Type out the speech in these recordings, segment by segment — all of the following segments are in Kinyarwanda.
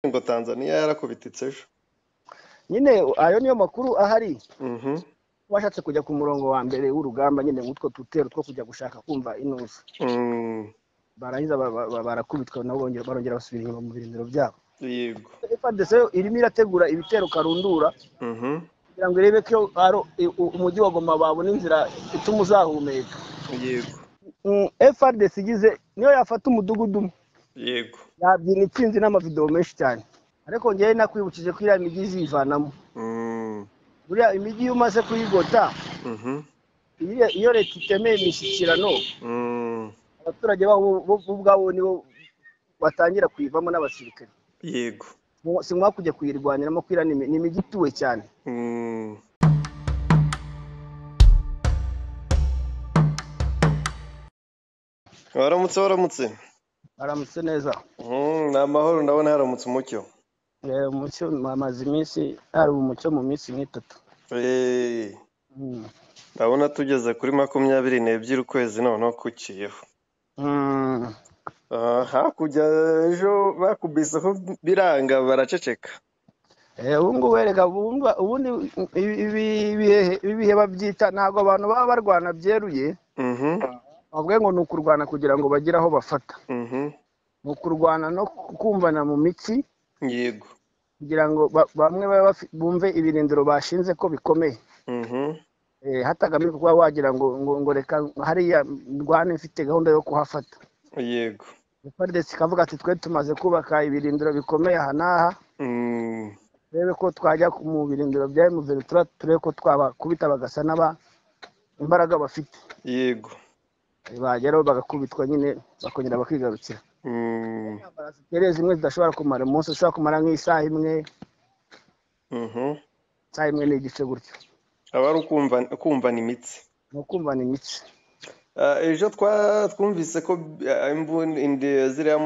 ngo tanzania yarakubita itsejo nyine ayo niyo makuru ahari Mhm. washatse kujya ku murongo wa mbere w'urugamba nyine nk'utwo tutero two kujya gushaka kumva inusu Mm, barangiza ba- ba- ba- barakubitwa nabo bongera barongera basubira inyuma mu birindiro byabo yego fdc irimo irategura ibitero karundura Mhm. kugira ngo irebe ko ari umujyi wa goma babona inzira ituma uzahumeka yego Mm, frdc igize niyo yafata umudugudu umwe yego yabyina intsinzi n'amavidewo menshi cyane ariko ngewe nakwibukije ko iriya mijyi izivanamo Mm, buriya imijyi iyo umaze kuyigota mhm. iyo- iyo leta itemeye imishyikirano Mm, abaturage babo bo- bo ubwabo nibo batangira kuyivamo n'abasirikare yego Mu- si ngombwa kujya kuyirwaniramo kwira ni imi- ni imijyi ituwe cyane Mm. waramutse waramutse aramutse neza Mm, ni amahoro ndabona haramutse umucyo Eh, umucyo amaze iminsi hari umucyo mu minsi nk'itatu Eh, Mm. ndabona tugeze kuri makumyabiri n'ebyiri ukwezi noneho kuciyeho Mm. Ah, hakurya ejo bakubiseho biranga baraceceka Eh, ubu ngubu wereka ubundi ubundi ibi- ibi- ibihe- ibihe babyita ntabwo abantu baba barwana byeruye Mhm, bavuga ngo ni ukurwana kugira ngo bagire aho bafata mhm, ni ukurwana no kumvana mu mitsi yego kugira ngo ba- bamwe babe bafi- bumve ibirindiro bashinze ko bikomeye Mhm, Eh, hatagamijwe kuba wagira ngo ngo ngo reka hariya ndwane mfite gahunda yo kuhafata yego frdc ikavuga ati twe tumaze kubaka ibirindiro bikomeye aha n'aha Mm, turebe ko twajya ku- mu birindiro bya emuveri turebe ko twabakubita bagasa n'aba imbaraga bafite yego bageraho bagakubitwa nyine bakongera bakigarukira Mm, Intambara ziteye zimwe zidashobora kumara umunsi ushobora kumara nk'isaha imwe mhm. isaha imwe n'igice gutyo aba ari ukumva- kumvana imitsi ni ukumvana imitsi Ah, ejo twa- twumvise ko ah, imbun- indi- ziriya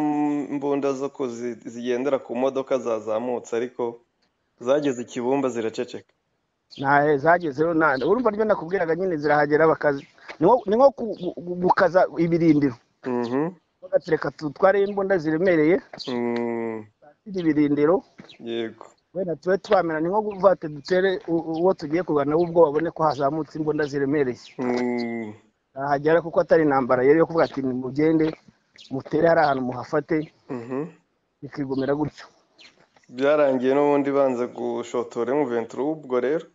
mbunda zo ku zi- zigendera ku modoka zazamutse ariko zageze i kibumba ziraceceka ntahe zagezeho nta urumva ryo nakubwiraga nyine zirahagera bakazi ni nko- ni nko ku- gu- gukaza ibirindiro Mhm, bagatereka tutwareho imbunda ziremereye mm, ziri ibirindiro yego wenda tube twamera ni nko kuvuga ati dutere u- uwo tugiye kurwana ahubwo babone ko hazamutse imbunda ziremereye Mm, ahagera kuko atari intambara yari yo kuvuga ati mugende mutere hari ahantu muhafate mhm. bikigumira gutyo byarangiye n'ubundi banze gushotora emuventura ubwo rero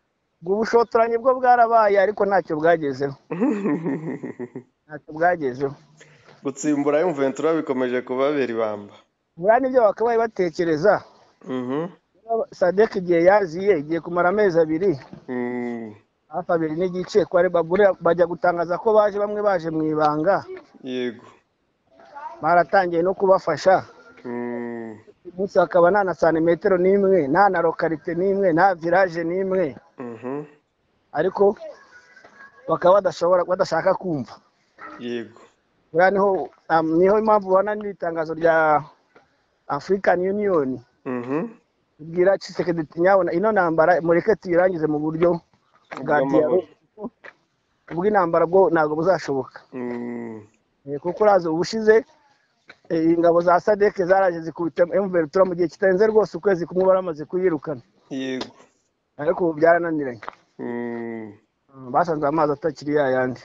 bushotoranyi bwo bwarabaye ariko ntacyo bwagezeho ntacyo bwagezeho gutsimbura emuventura bikomeje kubabera ibamba buriya nibyo bakabaye batekereza Mhm, sadek igihe yaziye igiye kumara amezi abiri mm, hafi abiri n'igice kwa rebabure bajya gutangaza ko baje bamwe baje mu ibanga yego baratangiye no kubafasha Mm, uyu munsi hakaba nta na santimetero n'imwe nta na lokarite n'imwe nta viraje n'imwe mhm, ariko bakaba badashobora badashaka kumva yego buriya niho um, niho impamvu ubona n'itangazo rya african union Mhm, bwira cisekedi nyabona ino ntambara mureke tuyirangize mu buryo bwa bw'amahoro. dialo ubw'intambara bwo ntabwo buzashoboka Mm, Eh, kuko urazi ubushize eh, ingabo za sadeke zaraje zikubita emuveritura mu gihe kitarenze rwose ukwezi kumwe baramaze kuyirukana yego ariko ubu byarananiranye Mm. Mm, basanze amazi atakiri ya yandi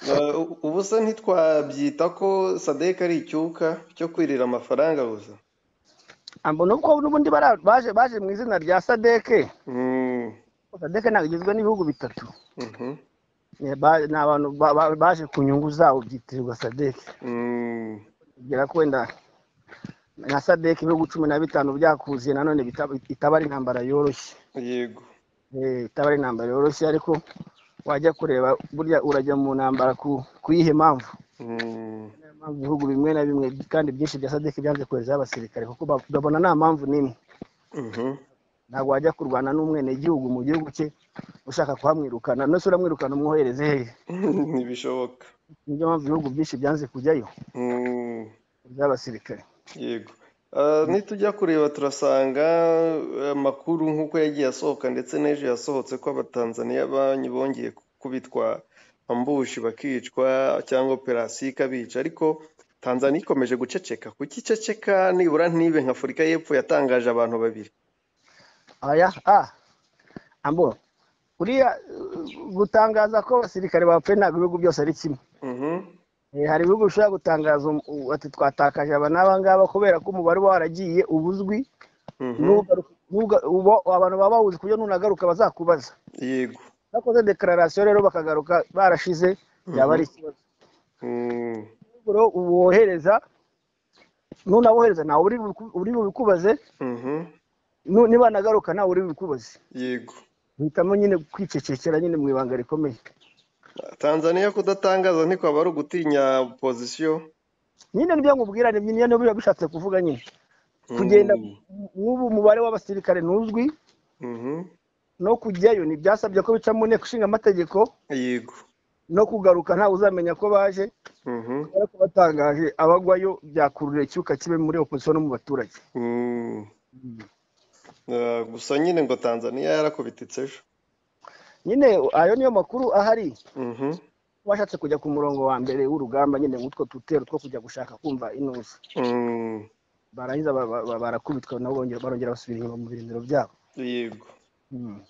Eh, u- ubu se ntitwabyita ko sadek ari icyuka cyo kwirira amafaranga gusa ambona uko n'ubundi bara- baje baje mu izina rya sadeke Mm, sadeke ntabwo igizwe n'ibihugu bitatu mhm, Eh, ba- ni abantu ba- ba- baje ku nyungu zabo byitirirwa sadeke mm, kugira ko wenda na sadek ibihugu cumi na bitanu byakuziye nanone bitaba itaba ari intambara yoroshye yego Eh, itaba ari intambara yoroshye ariko wajya kureba burya urajya mu ntambara ku ku yihe mpamvu Mm, Niyo mpamvu ibihugu bimwe na bimwe kandi byinshi bya sadek byanze koherezaho abasirikare kuko ba- babona nta mpamvu n'imwe mhm, ntabwo wajya kurwana n'umwenegihugu mu gihugu cye ushaka kuhamwirukana ndetse uramwirukana umwohereze hehe ntibishoboka niyo mpamvu ibihugu byinshi byanze kujyayo Mm, by'abasirikare yego Eh, nitujya kureba turasanga eh, amakuru nk'uko yagiye asohoka ndetse n'ejo yasohotse ko abatanzaniya banki bongeye kubitwa ambushi bakicwa cyangwa operasiyo ikabica ariko tanzaniya ikomeje guceceka kuki iceceka nibura ntibe nka afurika y'epfo yatangaje abantu babiri aya ah ambo uriya uh, gutangaza ko abasirikare bapfuye ntabwo ibihugu byose ari kimwe Mhm. Eh, hari ibihugu bishobora gutangaza um- u- ati twatakaje aba n'aba ngaba kubera ko umubare uba waragiye uba uzwi Mhm. n'ugaruka- n'uga- uba- abantu baba bawuzi ku buryo nunagaruka bazakubaza yego bakoze dekararasiyo rero bakagaruka barashize yaba ari ikibazo Mm. Ahubwo rero wohereza nunawohereza ntawe uri buku- uri bubikubaze Mhm. nu- niba nagaruka ntawe uri bubikubaze yego uhitamo nyine kwicecekera nyine mu ibanga rikomeye tanzaniya kudatangaza ntiko aba ari ugutinya pozisiyo nyine nibyo nkubwira ni nyine niba bishatse kuvuga nyine Mm. kugenda nk'ubu umubare w'abasirikare ntuzwi Mhm. no kujyayo ntibyasabye ko bica mu nteko ishinga amategeko yego no kugaruka ntawe uzamenya ko baje Mhm. ariko batangaje abagwayo byakurura icyuka kibe muri opozisiyo no mu baturage Mm. Ah, gusa nyine ngo tanzaniya yarakubititse ejo nyine ayo niyo makuru ahari Mhm. washatse kujya ku murongo wa mbere w'urugamba nyine nk'utwo tutero two kujya gushaka kumva inuzi Mm. barangiza ba- ba- ba- barakubitwa nabo bongera barongera basubira inyuma mu birindiro byabo yego Mm.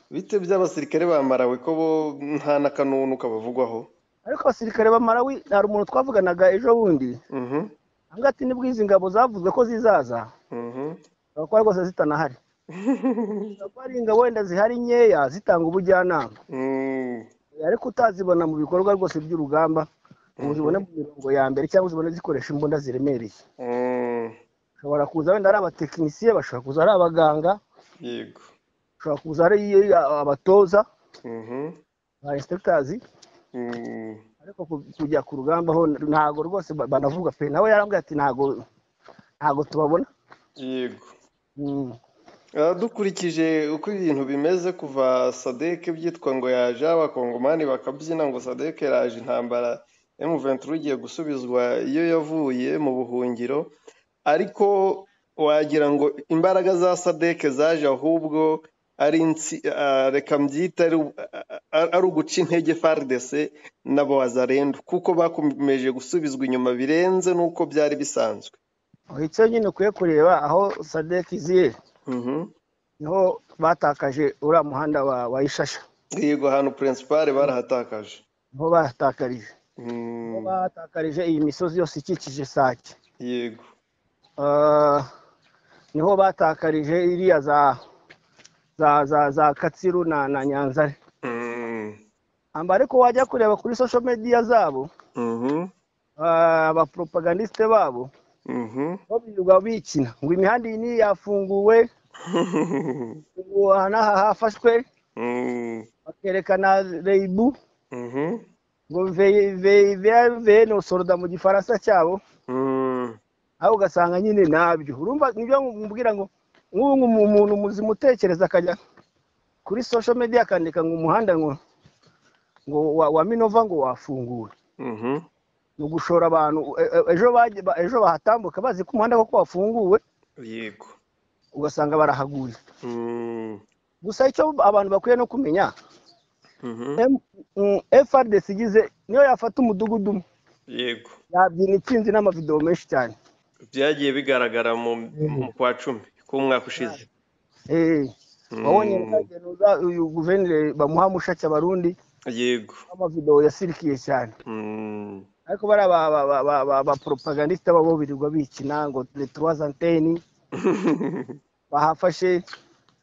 bite by'abasirikare ba marawe ko bo nta n'akanunu kabavugwaho ariko abasirikare ba marawi hari umuntu twavuganaga ejo bundi Mhm. avuga ati nibwo izi ngabo zavuzwe ko zizaza Mhm. zishobora kuba rwose zitanahari zishobora kuba ari ingabo wenda zihari nkeya zitanga ubujyanama Mm. ariko utazibona mu bikorwa rwose by'urugamba ngo uzibone mu mirongo ya mbere cyangwa uzibone zikoresha imbunda ziremereye Mm. ushobora kuza wenda ari abatekinisiye bashobora kuza ari abaganga yego ushobora kuza ari eh, abatoza Mhm. ba inspectors Mm. ariko ku- kujya ku rugamba ho ntago rwose ba- banavuga pe nawe yarambwiye ati ntago ntago tubabona yego Mm. Ah, dukurikije uko ibintu bimeze kuva sadeke byitwa ngo yaje abakongomani bakabyina ngo sadeke yaje intambara M23 igiye gusubizwa iyo yavuye mu buhungiro ariko wagira ngo imbaraga za sadeke zaje ahubwo ari insi ah, reka mbyite ari ah, ari uguca intege FARDC n'abazarendo kuko bakomeje gusubizwa inyuma birenze n'uko byari bisanzwe aho icyo nyine ukwiye kureba aho sadek iziye Mhm. niho batakaje uriya muhanda wa wa ishasha yego ahantu principale barahatakaje niho bahatakarije niho Mm, bahatakarije iyi misozi yose ikikije sake yego Ah, niho batakarije iriya za za za za katsiru na na nyanzare Mm, amba ariko wajya kureba kuri social media zabo mhm, ah, abapropagandiste babo mhm. bo birirwa bikina ngo imihanda iyi niyi yafunguwe ngo aha n'aha hafashwe Mm, bakerekana reyibu mhm, ngo ve- ve- ve- vene soroda mu gifaransa cyabo mm, aho ugasanga nyine nabyo urumva nibyo mubwira ngo nk'ubu ngu- umuntu muzima utekereza akajya kuri social media akandika ngo umuhanda ngo ngo wa, wa minova ngo wafunguwe mhm. ni ugushora abantu e- e- ejo bajya- ba- ejo bahatambuka bazi ko umuhanda koko wafunguwe yego ugasanga barahaguye Mm, gusa icyo abantu bakwiye no kumenya mhm, M- mm, FRDC igize niyo yafata umudugudu umwe yego yabyina intsinzi n'amavidewo menshi cyane byagiye bigaragara mu mu kwa cumi k'umwaka ushize Eh, Mm, wabonye nzagenuza uyu guverineri bamuha mushake abarundi yego amavidewo yasirikiye cyane Mm, ariko bariya ba- ba- ba- ba- ba- baporopagandiste babo birirwa bikina ngo retroise anteni bahafashe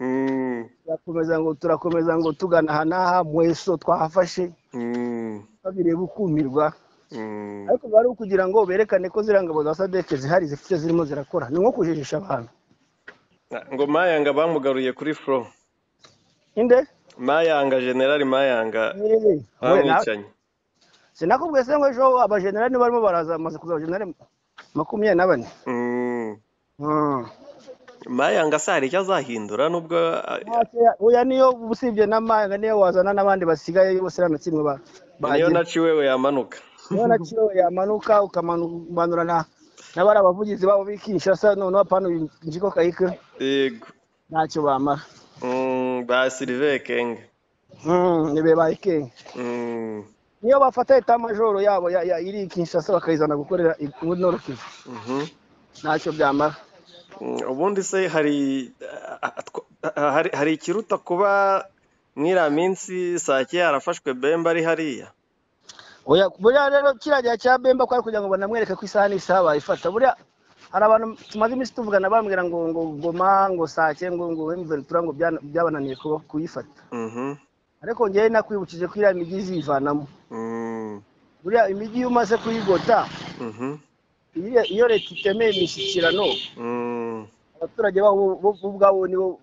mm, turakomeza ngo turakomeza ngo tugana aha n'aha mweso twahafashe mm, babireba ukumirwa mm. ariko biba ari ukugira ngo berekane ko ziriya ngabo za sadeke zihari zifite zirimo zirakora ni nko kujijisha abantu ngo mayanga bamugaruye kuri flo inde mayanga generali mayanga Eh, we na- bamwicanye sinakubwiye se ngo ejo abajenerali niba barimo baraza bamaze kuza abajenerali makumyabiri na bane Mm. Mm. mayanga se hari icyo azahindura nubwo Nta cyo ya- oya niyo usibye n'amanga niyo wazana n'abandi basigaye bose nta na kimwe ba- niyo bagira naciwe we yamanuka niyo na kimwe yamanuka ukamanura na na bariya bavugizi babo bikinshasa noneho pano njiko kayike yego ntacyo bamara Mm, ba sirive kenge Mm, ni be bayikenge Mm, niyo bafata etamajoro yabo ya- ya- iri i kinshasa bakayizana gukorera i- muri nord kivu Mhm. ntacyo byamara Mm, ubundi se hari ah, ah, tw- ah, hari hari ikiruta kuba mwiriya minsi sake yarafashwe bemba ari hariya oya buriya rero kiriya gihe cya bemba kwari kugira ngo banamwereke ko isaha n'isaha bayifata buriya hari abantu tumaze iminsi tuvugana bambwira ngo ngo goma ngo sake ngo ngo emventura ngo byana- byabananiye kuba- kuyifata Mhm. ariko ngewe nakwibukije ko iriya migi izivanamo Mm, buriya imijyi iyo umaze kuyigota mhm. iyo- iyo leta itemeye imishyikirano Mm, abaturage babo bo bo ubwabo nibo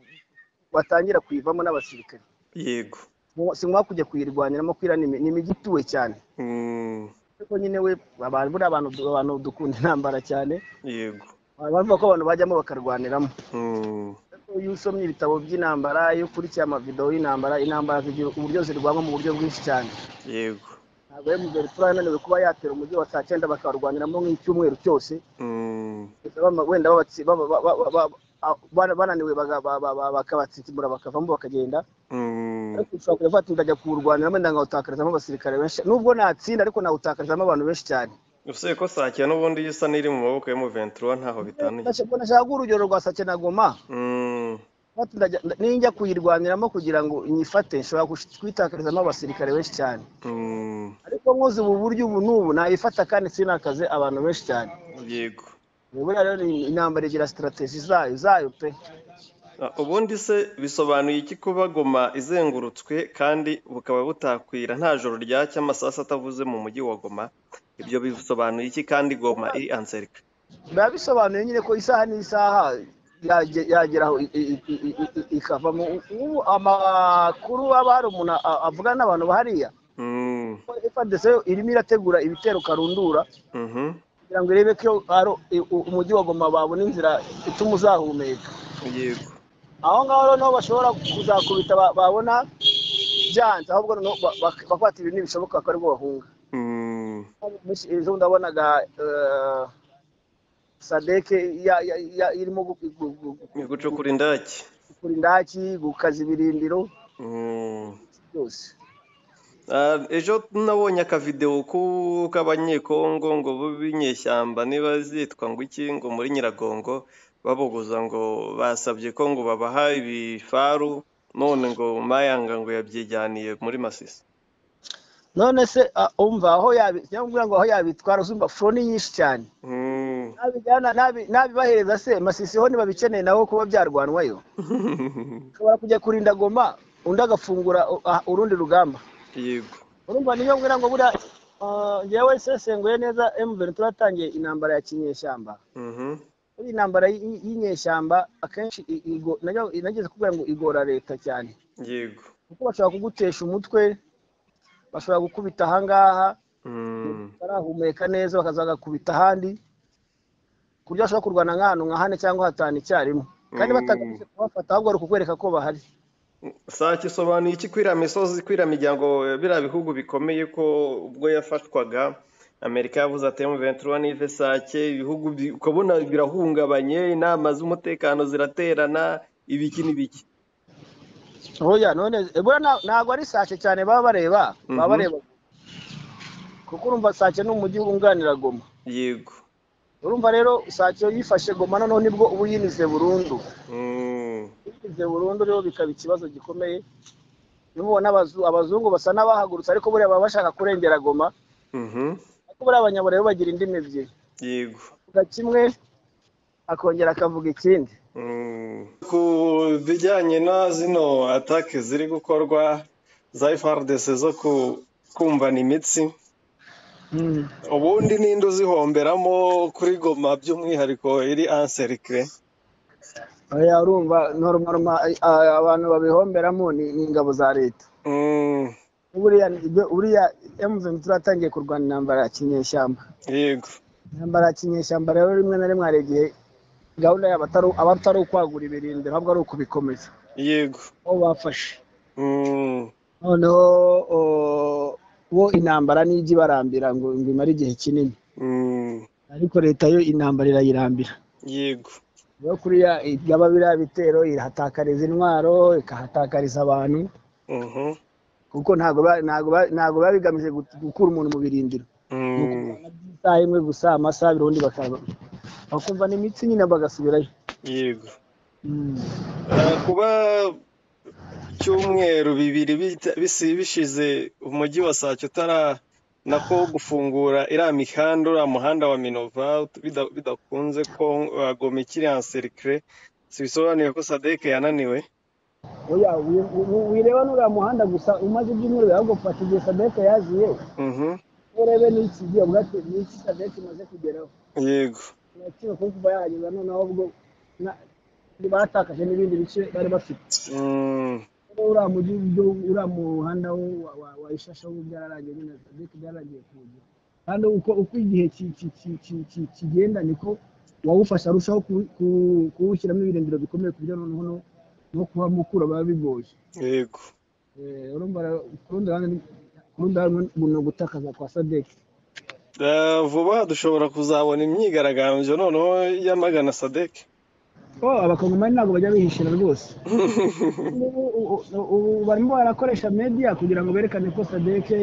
batangira kuyivamo n'abasirikare yego Mu- si ngombwa kujya kuyirwaniramo kwira ni imi- ni imijyi ituwe cyane Mm, ariko nyine we abantu buriya abantu abantu dukunda intambara cyane yego abantu bavuga ko abantu bajyamo bakarwaniramo Mm, Ariko iyo usomye ibitabo by'intambara iyo ukurikiye amavidewo y'intambara intambara zigira uburyo zirwanwa mu buryo bwinshi cyane yego ntabwo ari mugari fura yananiwe kuba yatera umujyi wa saa cyenda bakarwaniramo nk'icyumweru cyose Mm, Gusa bama- wenda babatsi- ba- ba- ba- ba- ba- a- bana- bananiwe baga- ba- ba- ba- bakabatsikimura bakavamo bakagenda mm, ariko ushobora kureba ati ndajya kuwurwaniramo wenda nkawutakarizamo abasirikare benshi nubwo natsinda ariko nawutakarizamo abantu benshi cyane usibye ko sake n'ubundi iyo isa n'iri mu maboko y'umuventura ntaho bitaniye Ndashaka- nashaka guha urugero rwa sake na goma Mm, Ati ndajya- nda- ninjya kuyirwaniramo kugira ngo nyifate nshobora kush- kuyitakarizamo abasirikare benshi cyane mm, ariko nkoze ubu buryo ubu n'ubu nayifata kandi sinakaze abantu benshi cyane yego buriya rero ni- intambara igira sitarategi zayo zayo pe Ah, ubundi se bisobanuye iki kuba goma izengurutswe kandi bukaba butakwira nta joro ryacya amasasu atavuze mu mujyi wa goma ibyo bisobanuye iki kandi goma iri anserika biba bisobanuye nyine ko isaha n'isaha yage- yagera aho i- i- i- i- i- ikavamo ubu amakuru aba hari umuntu a- avugana n'abantu bahariya Mm, fadese irimo irategura ibitero karundura mhm, kugira ngo irebe ko ari u- u- umujyi wa goma babona inzira ituma uzahumeka yego aho ngaho rero niho bashobora kuzakubita ba- babona byanze ahubwo noneho ba- bak- bakavuga ati ibi ntibishoboka ko aribwo bahunga Mm, Miss- ejo ndabonaga eh, sadeke ya- ya- ya- irimo gu- gu- gu- ni gucukura indaki gukura indaki gukaza ibirindiro Mm. byose Ah, ejo nabonye akavidewo ku- k'abanyekongo ngo b'inyeshyamba niba zitwa ngo iki ngo muri nyiragongo babuguza ngo basabye ko ngo babaha ibifaru none ngo mayanga ngo yabyijyaniye muri masisi none se ah, umva aho yabi- nyamubwira ngo aho yabitwara uzumva furo ni nyinshi cyane Mm. nabijyana nabi- nabibahereza se masisiho ntibabikeneye nabo kuba byarwanwayo ushobora kujya kurinda goma undi agafungura u- ah, urundi rugamba yego urumva niyo mbwira ngo buriya ah, njyewe sesenguye neza emuveri turatangiye intambara ya kinyeshyamba Mhm. muri iyi ntambara y'i- y'inyeshyamba akenshi i- igo- najya- nageze kubwira ngo igora leta cyane yego kuko bashobora kugutesha umutwe bashobora gukubita ahangaha Mm. barahumeka neza bakaza bagakubita ahandi ku buryo bashobora kurwana nk'ahantu nka hane cyangwa hatanu icyarimwe kandi Mm. batagamije kubafata ahubwo ari ukukwereka ko bahari sake isobanuye iki kwiriya misozi kwiriya miryango biriya bihugu bikomeye ko ubwo yafashwaga amerika yavuze ati emuventura nive sake ibihugu bi- ukabona birahungabanye inama z'umutekano ziraterana ibiki n'ibiki oya none buriya nta- ntabwo ari sake cyane baba bareba baba Mhm. bareba kuko urumva sake ni umujyi wunganira goma yego urumva rero sake yifashe goma noneho nibwo uba uyinize burundu Mm. bigize burundu rero bikaba ikibazo gikomeye niyo mubona abazu- abazungu basa n'abahagurutse ariko buriya baba bashaka kurengera goma Mhm. ariko buriya abanyaburayi bo bagira indimi ebyiri yego avuga kimwe akongera akavuga ikindi Mm. ku bijyanye na zino atake ziri gukorwa za FRDC zo ku- kumvana imitsi ubundi ninde uzihomberamo kuri goma by'umwihariko iri anserike oya urumva norma abantu babihomberamo ni ni ingabo za leta Mm, buriya ibyo- buriya emuveni turatangiye kurwana intambara ya kinyeshyamba yego intambara ya kinyeshyamba rero rimwe na rimwe hari igihe gahunda yabo atari- aba atari ukwagura ibirindiro ahubwo ari ukubikomeza yego aho bafashe Mm, noneho o- bo intambara n'ijya ibarambira ngo ngo imare igihe kinini mm, ariko leta yo intambara irayirambira yego rero kuriya yaba biriya bitero irahatakariza intwaro ikahatakariza abantu Mhm, kuko ntabwo ba- ntabwo ba- ntabwo biba bigamije gu- gukura umuntu mu birindiro Mm, isaha imwe gusa amasaha abiri ubundi bakaba bakumva ni imitsi nyine bagasubirayo yego Mm. Ah, kuba icyumweru bibiri bita- bisi- bishize umujyi wa sake utara nako gufungura iriya mihanda uriya muhanda wa minova bida- bidakunze ko wagomeka iriya serikire sibisobanuye ko sadeke yananiwe oya wi- wi- wireba n'uriya muhanda gusa umaze ibyumweru biba ahubwo fata igihe sadeke yaziye Mhm, urebe n'iki gihe ubwo ati ni iki sadeke imaze kugeraho yego agaciro ko kuba yahageza noneho ubwo na- batakaje n'ibindi bice bari bafite Mm, rero uriya mujyi byo- uriya muhanda wo- wa- wa- wa ishasha wo byararangiye nyine sadeke byararangiye kuwugira kandi uko uko igihe ki- ki- ki- ki- ki- kigenda niko uwawufasha arushaho ku- ku- kuwushyiramo ibirindiro bikomeye ku buryo noneho no- no kuba mukura biba bigoye yego Eh, urumva rero ku rundi ruhande ni- ku rundi ruhande ni ugutakaza kwa sadeke Ah, vuba aha dushobora kuzabona imyigaragambyo noneho yamagana sadeke oh abakongomani ntabwo bajya bihishira rwose ubu ubu- ubu barimo barakoresha media kugira ngo berekane ko sadeke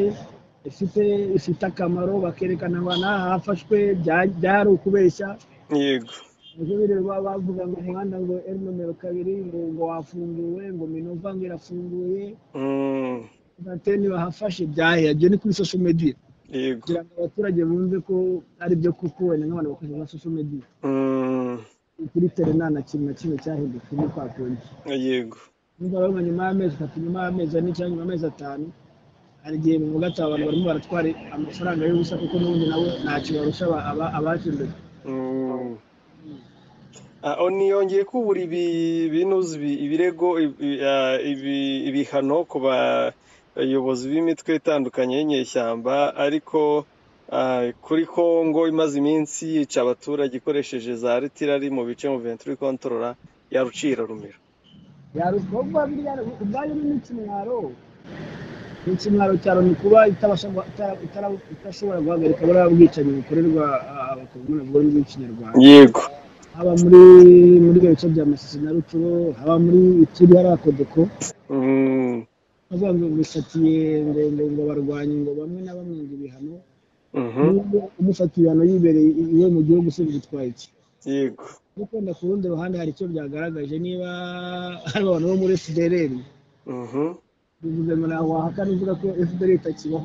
ifite ifite akamaro bakerekana abantu aha hafashwe bya- byari ukubeshya yego nibyo bireba bavuga ngo umuhanda ngo eri nomero kabiri ngo ngo wafunguwe ngo minova ngo irafunguye Mm, anteni bahafashe byaheya ibyo ni kuri social media yego kugira ngo abaturage bumve ko ari byo kuko wenda nk'abantu bakoresha za social media Mm, kuri tele nta na kintu na kimwe cyahindutse ni kwa kundi yego niba rero nyuma y'amezi atatu nyuma y'amezi ane cyangwa nyuma y'amezi atanu hari igihe mu gatatu abantu barimo baratwara amafaranga y'ubusa kuko n'ubundi nawe ntacyo barusha aba- aba- abaje mbere Mm. Ah, oh, niyongeye kubura ibi binuzi ibi- ibirego ibi- ah, ibi- ibihano ku bayobozi b'imitwe itandukanye y'inyeshyamba ariko ah, kuri Kongo imaze iminsi yica abaturage ikoresheje za ritirari mu bice mu venturi kontorora ya Rucira Rumira yarusha kuba biriya ubwayo ni n'ikimwaro ikimwaro cyaro ni kuba itabasha guha- itara- itara- itashobora guhagarika buriya bwicanyi bukorerwa abakongomani bavuga ururimi rw'ikinyarwanda yego haba muri muri ibyo bice bya masisi na rucuro haba muri ituri hariya kodeko Mm, bavuga ngo bisatiye ngo ngo ngo barwanye ngo bamwe na bamwe ngo ibihano mhm, n'ubwo umufata ibihano yibereye iwe mu gihugu se bitwaye iki yego ariko wenda ku rundi ruhande hari icyo byagaragaje niba hari abantu bo muri fdrl mhm, bivuze ngo ntawe wahakana uvuga ko fdrl itakibaho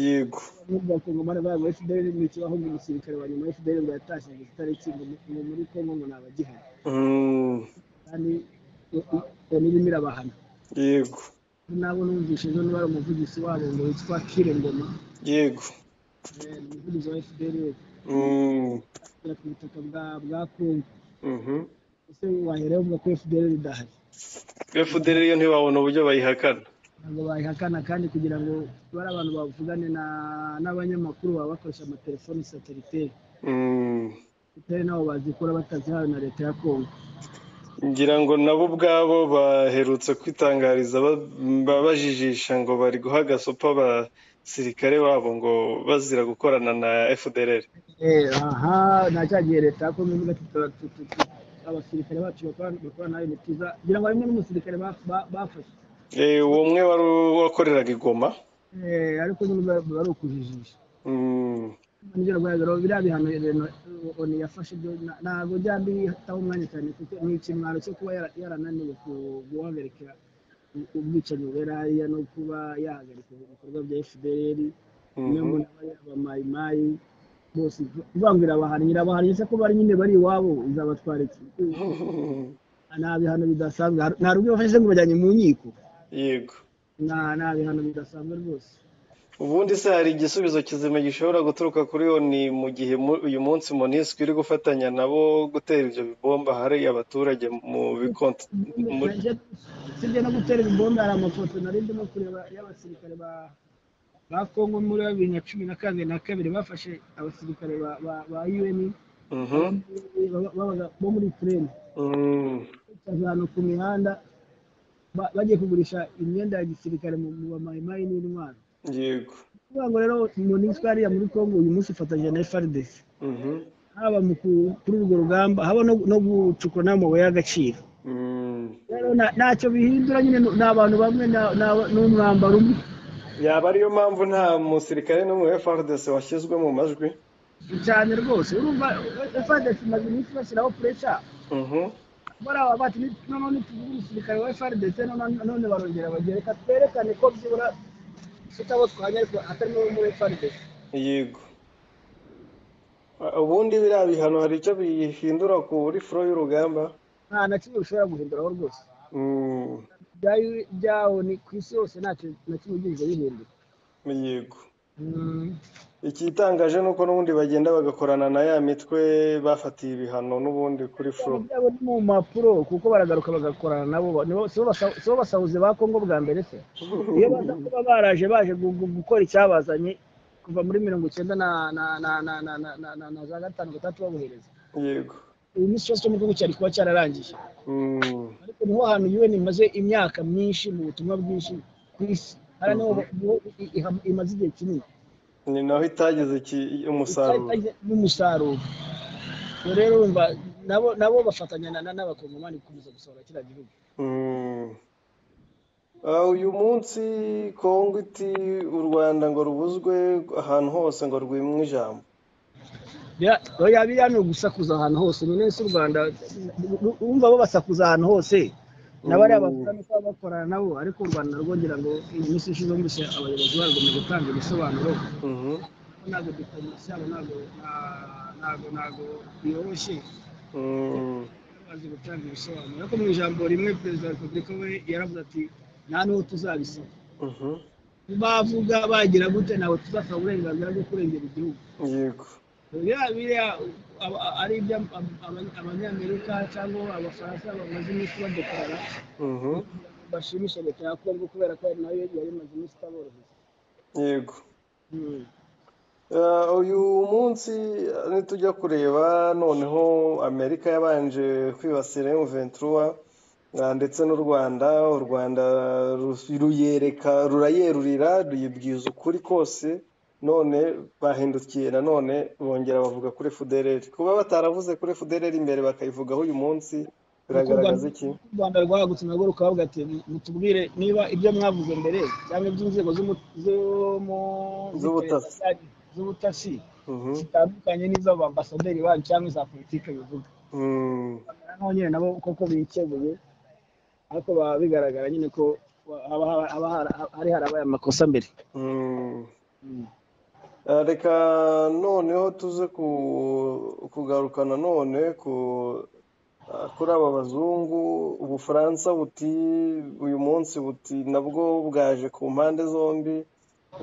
yego n'ubwo bakongomani bavuga ngo fdrl ntikibaho ngo umusirikare wa nyuma fdrl ngo yatashye ngo kitari kintu ngo muri kongo ngo ntabagihana Mm, kandi loni irimo irabahana yego nabo numvise ejo niba ari umuvugizi wabo ngo witwa kire ngoma yego eh, ni umuvugizi wa fdrl Mm, agera ku butaka bwa bwa kongo mhm. ese waherewe uvuga ko fdrl idahari FDR yo ntibabona uburyo bayihakana ntabwo bayihakana kandi kugira ngo bari abantu bavugane na- n'abanyamakuru baba bakoresha amatelefoni sateliteri Mm. sateliteri nabo bazikora batazihawe na leta ya kongo ngira ngo nabo ubwabo baherutse kwitangariza ba- ba- bajijisha ngo bari guha gasopa abasirikare babo ngo bazira gukorana na FDR Eh, aha nta cya gihe leta ya kongo ivuga ati "Tura- tu- tu- tu- abasirikare bacu bakora bakora nawe imitiza kugira ngo harimo n'umusirikare ba- ba- bafashe Eh, uwo umwe wari wakoreraga i Goma Eh, ariko nyine biba- biba ari ukujijisha Mm, nibyo rwego biriya bihano Reno- oni yafashe byo na- ntabwo byaba bihitaho umwanya cyane kuko ni ikimwaro cyo kuba yara- yarananiwe ku- guhagarika u- ubwicanyi bubera hariya no kuba yahagarika ibikorwa bya fdr niyo mhm, muntu aba yabamayimayi bose uvuga ngo irabahana irabahana ndetse ko bari nyine bari iwabo izabatwara iki nta bihano bidasanzwe har- nta rubyo bafashe ngo bajyanye mu nkiko yego Nta- nta bihano bidasanzwe rwose ubundi se hari igisubizo kizima gishobora guturuka kuri oni mu gihe mu- uyu munsi monisco iri gufatanya nabo gutera ibyo bibomba hari abaturage mu bikonti mu- usibye no gutera ibibombe hari amafoto nari ndimo kureba y'abasirikare ba- ba kongo muri bibiri na cumi na karindwi na kabiri bafashe abasirikare ba- ba- ba un Mhm, babaga- babaga- bo muri ukraine mm, bicaje ahantu ku mihanda ba- bagiye kugurisha imyenda ya gisirikare mu mu bamayimayi n'intwaro yego kuvuga ngo rero monisco hariya muri kongo uyu munsi ifatanyije na frdc Mhm, haba mu ku- kuri urwo rugamba haba no no gucukura n'amabuye y'agaciro mm. rero nta- ntacyo bihindura nyine ni abantu bamwe na- na- n'umwambaro umwe yaba ariyo mpamvu nta musirikare n'umwe wa FRDC washyizwe mu majwi cyane rwose urumva FRDC imaze iminsi bashyiraho puresha Mhm. bariya bati noneho nituvuga umusirikare wa FRDC none none barongera bagira reka twerekane ko byibura dufite abo twajya ariko atari n'uwo muri FRDC yego ubundi biriya bihano hari icyo bihindura kuri furo y'urugamba nta na kimwe bishobora guhinduraho rwose Mm, Ibyayo- ibyaho ni ku isi yose ntacyo na kimwe byigeze bihindura yego Mm. ikitangaje ni uko n'ubundi bagenda bagakorana na ya mitwe bafatiye ibihano n'ubundi kuri furo Ibyaha byabo ni mu mpapuro kuko baragaruka bagakorana nabo ba- nibo si bo basa- si bo basahuzi ba kongo bwa mbere se iyo baza kuba baraje baje gu- gu- gukora icyabazanye kuva muri mirongo icyenda na na na na na na na na na za gatanu gatandatu babohereza yego ubu iminsi cyose cyo mu gihugu cyari kuba cyararangiye Mm, ariko niho hantu UN imaze imyaka myinshi mu butumwa bwinshi ku isi hariya niho niho i- iha- imaze igihe kinini ni naho itageze iki- umusaruro Icyari- n'umusaruro Ubwo rero urumva nabo nabo bafatanya na- na- n'abakongomani gukomeza gusohora kiriya gihugu Mm. Ah, uyu munsi kongo iti u rwanda ngo rubuzwe ahantu hose ngo rwimwe ijambo Ya- oya biriya ni ugusakuza ahantu hose nyine si u rwanda urumva bo basakuza ahantu hose nabariya bavuga nuko baba bakorana nabo ariko u rwanda rwongera ngo iyi minsi ishize mbese abayobozi barwo mu gutanga ibisobanuro Mhm, ko ntabwo diplomasi yabo ntabwo nta- ntabwo ntabwo yoroshye mm, bazi gutanga ibisobanuro ariko mu ijambo rimwe perezida wa repubulika we yaravuze ati nta n'uwo tuzabisaba mhm, bavuga bagira gute ntabwo tuzasaba uburenganzira bwo kurengera igihugu yego biriya biriya aba- aba- ari ibyo abanyamerika cyangwa abafaransa bamaze iminsi badekarara mhm, bashimisha leta ya kongo kubera ko nayo yari imaze iminsi itaboroheye yego Mm. Ah, uyu munsi ah, nitujya kureba noneho amerika yabanje kwibasira emuventura ndetse n'u rwanda u rwanda ru- ruyereka rurayerurira ruyibwiza ukuri kose none bahindukiye nanone bongera bavuga kuri fudereri kuba bataravuze kuri fudereri imbere bakayivugaho uyu munsi biragaragaza iki u rwanda rwagutse nabwo rukavuga ati mutubwire niba ibyo mwavuze mbere cyangwa iby'inzego z'umu- z'umu- Z'ubutasi. z'ubutasi Mhm. zitandukanye n'iz'abaambasaderi banyu cyangwa iza politiki bivuga Mm. naho nyine nabo koko bikebuye ariko baba bigaragara nyine ko wa- haba haba- haba hari- hari harabaye amakosa mbere Mm. Eh, reka noneho tuze ku- kugaruka nanone ku- eh, kuri aba bazungu ubufaransa buti uyu munsi buti nabwo bwaje ku mpande zombi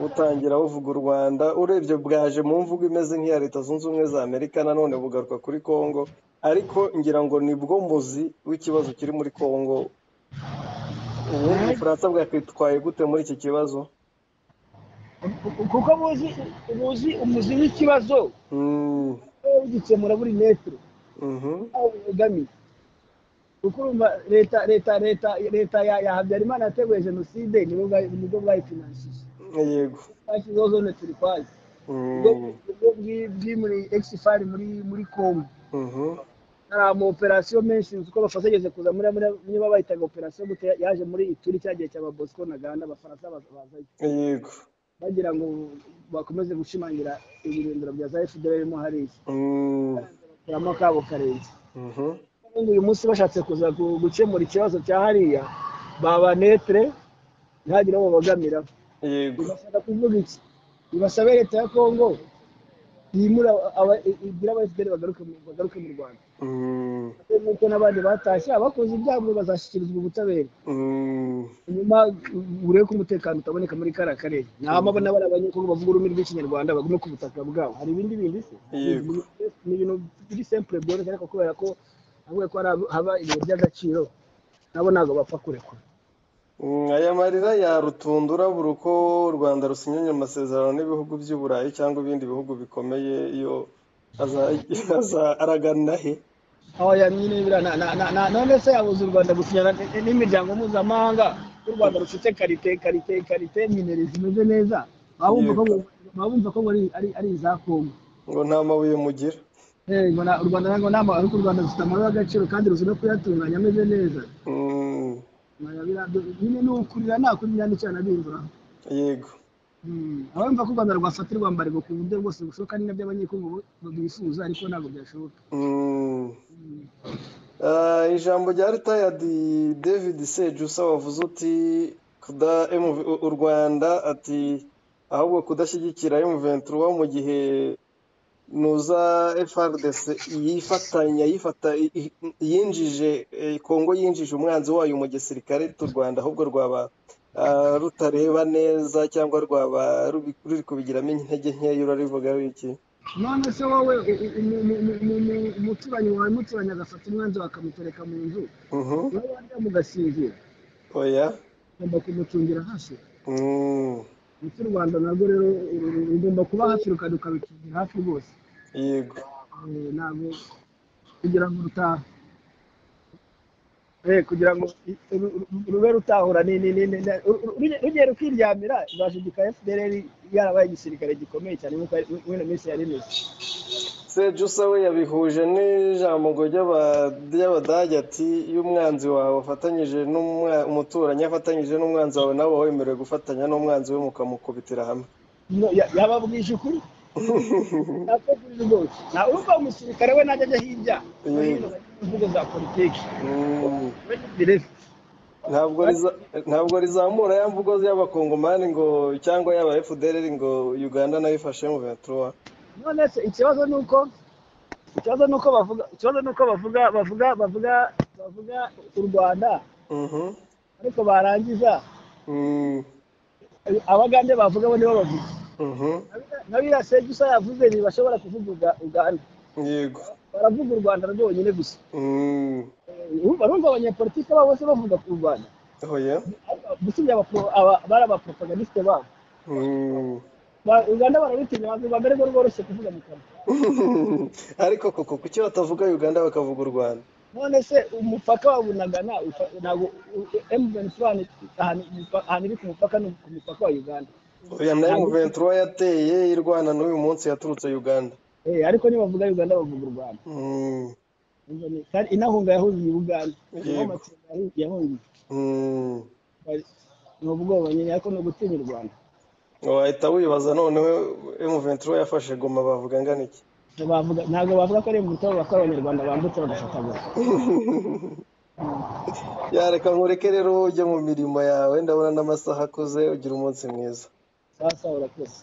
butangira buvuga u rwanda urebye bwaje mu mvugo imeze nk'iya leta zunze ubumwe za amerika nanone bugaruka kuri kongo ariko ngira ngo nibwo muzi w'ikibazo kiri muri kongo ubundi ubufaransa bwakwitwaye gute muri iki kibazo kuko buzi buzi umuzi w'ikibazo Mm, wowe ugikemura buri metero mhm, aho ubogamiye kuko urumva leta leta leta leta ya ya habyarimana yateguye jenoside nibwo bwayi- nibwo bwayifinanshije yego bashyizeho zone turikwazi ubwo Mm. ubwo bwi- bwi muri exifari muri muri congo Mhm, hari ama operasiyo menshi kuko abafaransa yageze kuza muri muri niba bayitaga operasiyo gute yaje muri ituri cya gihe cy'aba Bosco na Gahanda abafaransa baza- bazayo yego bagira ngo bakomeze gushimangira ibirindiro bya za FDLR mo hariya Mm, kuramo akabo karenze mhm, Kandi uyu munsi bashatse kuza gu- gukemura ikibazo cya hariya baba netre ntihagire uwo babagamira yego bibasaba kuvuga iki bibasabe leta ya Kongo yimura aba- igira aba FDLR bagaruke mu- bagaruke mu Rwanda Mm, nk'uko n'abandi batashye abakoze ibyago bazashyikirizwa ubutabera mm, nyuma urebe ko umutekano utaboneka muri kariya karere ntama abona bari abanyakongo bavuga ururimi rw'ikinyarwanda bagume ku butaka bwabo hari ibindi bindi se Yego. ni ibintu biri simple byoroshye ariko kubera ko avuga ko hari ab- haba ibintu by'agaciro nabo ntabwo bapfa kurekura mm, aya marira ya rutundura buri uko u rwanda rusinyanye amasezerano n'ibihugu by'i burayi cyangwa ibindi bihugu bikomeye iyo aza- aza- aragana he aho yamye n'ibira na- na- na- na- none se yabuze u rwanda gusinyana n- n'imiryango mpuzamahanga u rwanda rufite karite karite karite minere zimeze neza baba bumva ko ngo- baba bumva ko ngo ari- ari ari iza kongo ngo nta mabuye mugira Eh, ngo na- u rwanda ntabwo nama ariko u rwanda rufite amahoro y'agaciro kandi ruzi no kuyatunganya ameze neza Mm, Naya bira- nyine ni ukurira nta kurya n'icyo anabindura yego abumva ko u rwanda rwafatirwa mbarego ku buryo bwose bushoboka ni nabyo abanyekongo bifuza ariko ntabwo byashoboka Mm. Ah, ijambo rya ritayadi david sejusa wavuze uti kuda MV u rwanda ati ahubwo kudashyigikira emuventura mu gihe nuza frdc yifatanya yifata i- i- yinjije eh, kongo yinjije umwanzi wayo mu gisirikare cy'u rwanda ahubwo rwaba ah, rutareba neza cyangwa rwaba rubi- ruri kubigiramo intege nkeya urarivuga iki none se wowe u- u- umu- umu- umu- umu- umuturanyi wawe umuturanyi agafata umwanzi bakamutereka mu nzu Mhm. nawe warya mugasinzira oya ugomba kumucungira hafi Mm. mu cy'u rwanda narwo rero uru- uru- rugomba kuba hafi ruka- rukarucungira hafi rwose yego Eh, ntabwo kugira ngo rutaha Eh, kugira ngo i- ru- ru- rube rutahura ni ni ni ni- ni- ru- ru- rugiye rugiye rukiryamira izashigika fdr yarabaye igisirikare gikomeye cyane nk'uko ari- muri ino minsi yari imeze sejusa we yabihuje n'ijambo ry'aba- ry'abadage ati iyo umwanzi wawe afatanyije n'umwa- umuturanyi afatanyije n'umwanzi wawe nawe wowe wemerewe gufatanya n'umwanzi we mukamukubitira hamwe No, ya- yababwije ukuri yategurije rwose nta urumva umusirikare we najya ajya hirya no hino mu mvugo za politiki Mm. birebe ntabwo riza- ntabwo rizamura ya mvugo y'abakongomani ngo cyangwa y'aba fdr ngo uganda nayo ifashe mu ventura none se ikibazo ni uko ikibazo ni uko bavuga ikibazo ni uko bavuga bavuga bavuga bavuga u rwanda Mhm. ariko barangiza Mm. abagande bavuga bo nibo bavuga Mhm. na biriya sejusa yavuze ntibashobora kuvuga Uga- uganda yego baravuga u rwanda rwonyine gusa Mm. Eh, urumva barumva abanyepolitiki babo bose bavuga ku rwanda oya gusubya bari abapropaganisite babo Mm. Ba- uganda barabitinya bavuga mbere ko rworoshye kuvuga mu kanwa ariko koko kuki batavuga uganda bakavuga u rwanda none se umupaka wa bunagana ufa- ntabwo emuveni ahantu iri ku mupaka ni ku mupaka wa uganda oya na M23 yateye irwana n'uyu munsi yaturutse uganda Eh, ariko nibavuga uganda bavuga u rwanda Mm, Urumva ni- kandi inahunga yahungiye uganda Yego. N'amatsinda yahu- yahungiye mm. ni ubwoba nyine ariko ni ugutinya u rwanda wahita wibaza noneho M23 yafashe goma bavuga ngana iki Bavuga- ntabwo bavuga ko ari imbuto bavuga ko ari abanyarwanda bambutse bagafata gusa yareka nkureke rero ujye mu mirimo yawe ndabona n'amasaha akuze ugira umunsi mwiza sawa sawa urakoze